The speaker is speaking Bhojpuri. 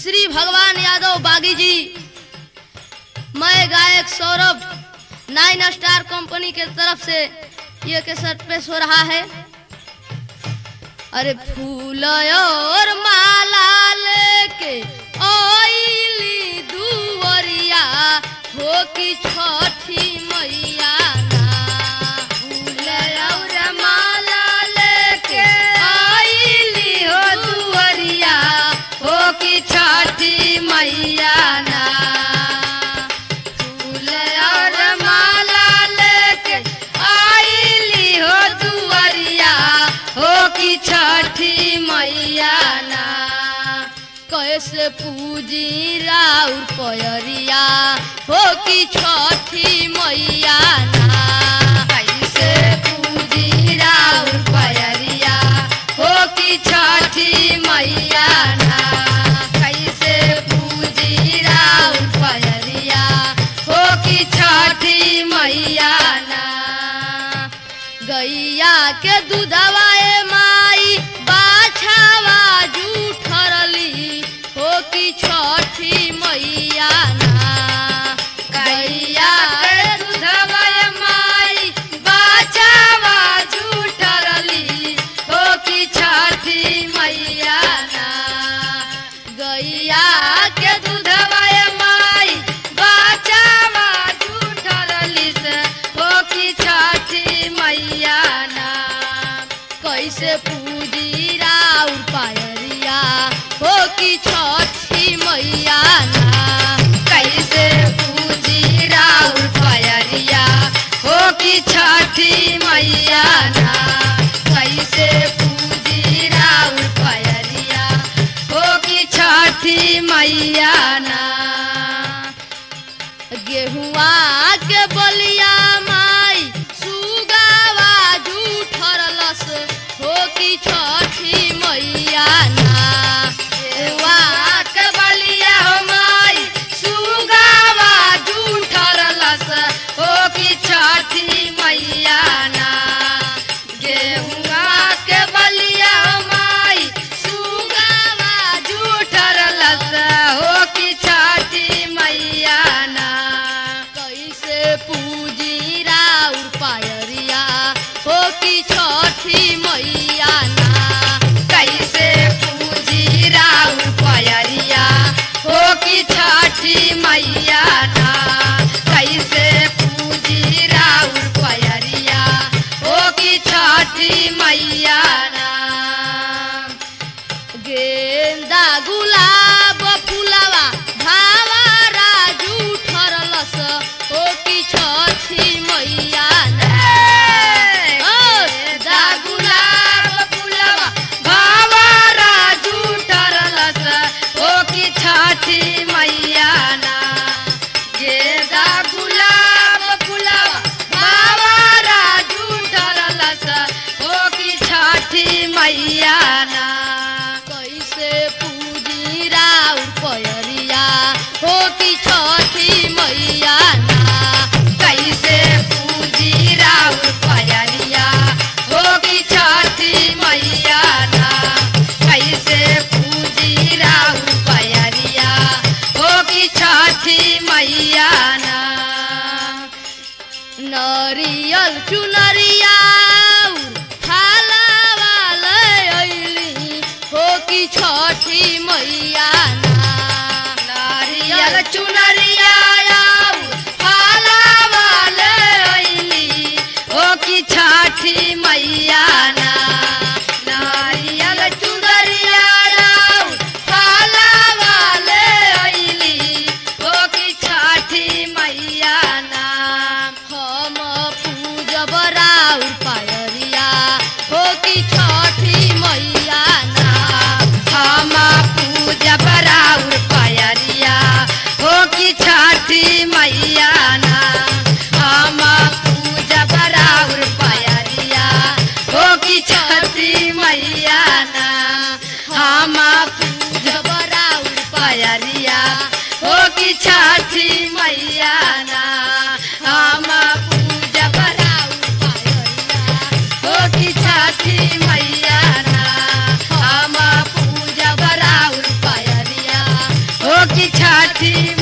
श्री भगवान यादव बागी जी मैं गायक सौरभ नाइन स्टार कंपनी के तरफ से ये केसट पेश हो रहा है अरे फूल और माला लेके ओइली दुवरिया हो की छठी मैया ना फूल और माला लेके ओइली हो दुवरिया हो की छठी मैया ना फूल और माला लेके आइली हो दुवरिया हो की छठी मैया ना कैसे पूजी राउर पयरिया हो की छठी मैया ना कैसे पूजी राउर पयरिया हो की छठी मैया ना कैसे पूजी राउर पयरिया हो की छठी मैया ना गैया के दूधवा ए माई बाछावा जूठरली हो की छठी मैया ना गैया के दूधवा ए माई बाछावा जूठरली हो की छठी मैया ना गैया के दूधवा ए माई बाछावा जूठरली से हो की छठी मैया ना कैसे पूजी राउर पायरिया हो की छठी मैया ना कैसे पूजी राउर पायरिया हो की छठी मैया ना कैसे पूजी राउर पायरिया हो की छठी मैया ना गेहुआ के बलिया माई सुगावा जूठरलस हो की छठी मैया ना गेहुआ के बलिया हो माई सुगावा जूठरलस हो की छठी मैया ना गेहुआ के बलिया हो माई सुगावा जूठरलस हो की छठी मैया ना कैसे पूजी राउर पायरिया हो की छठी मैया ना कैसे पूजी राउर पायरिया हो की छठी मैया ना कैसे पूजी राउर पायरिया हो की छठी मैया ना गेंदा गुलाब फुलावा भावारा जूठरलस हो की छठी मैया ना ओ, गेंदा गुलाब फुलावा भावारा जूठरलस हो की छठी मैया ना गेंदा गुलाब फुलावा भावारा जूठरलस हो की छठी मैया ना कैसे पूजी राउर पयरिया हो की छठी मैया ना कैसे पूजी राउर पयरिया हो की छठी मैया ना कैसे पूजी राउर पयरिया हो की छठी मैया ना नरियल चुनरिया हो की छठी मैया ना नारियल चुनरिया हो की छठी मैया ना नारियल चुनरिया हो की छठी मैया ना हम पूजब राउर पायरिया हो की छठी मैया ना हम पूजब राउर छठी